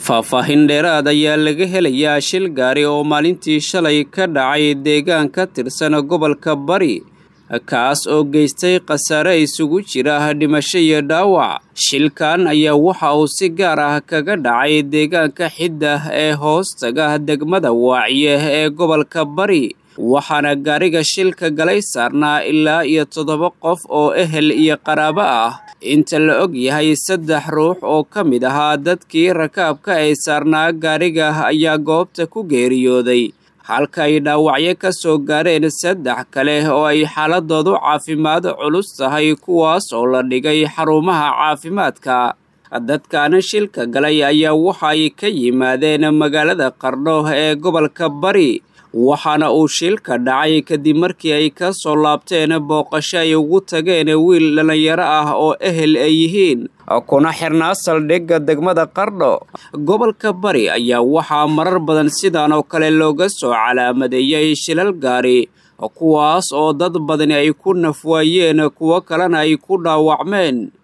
faahfaahin dheeraad ayaa laga helayaa shil gaari oo maalintii shalay ka dhacay deegaan ka tirsan gobolka bari kaas oo geystay khasaare isugu jira dhimasho iyo dhaawac shilkan ayaa waxa uu si gaar ah kaga dhacay deegaanka xidda ee hoostaga degmada waaciye ee gobolka bari waxaana gaariga shilka galay saarnaa ilaa iyo toddoba qof oo ehel iyo qaraabo ah inta la og yahay saddex ruux oo ka mid ahaa dadkii rakaabka ay saarnaa gaariga ayaa goobta ku geeriyooday halka ay dhaawacyo ka soo gaareen saddex kale oo ay xaaladoodu caafimaad culus tahay kuwaas oo la dhigay xarumaha caafimaadka dadkaana shilka galay ayaa waxaay ka yimaadeen magaalada qardho ee gobolka bari waxaana uu shilka dhacay kadib markii ay ka soo laabteen booqasho ay ugu tageen wiil dhallinyaro ah oo ehel ay yihiin kuna xirnaa saldhigga degmada qardho gobolka bari ayaa waxaa marar badan sidan oo kale looga soo calaamadeeyay shilal gaari kuwaas oo dad badani ay ku nafwaayeen kuwo kalena ay ku dhaawacmeen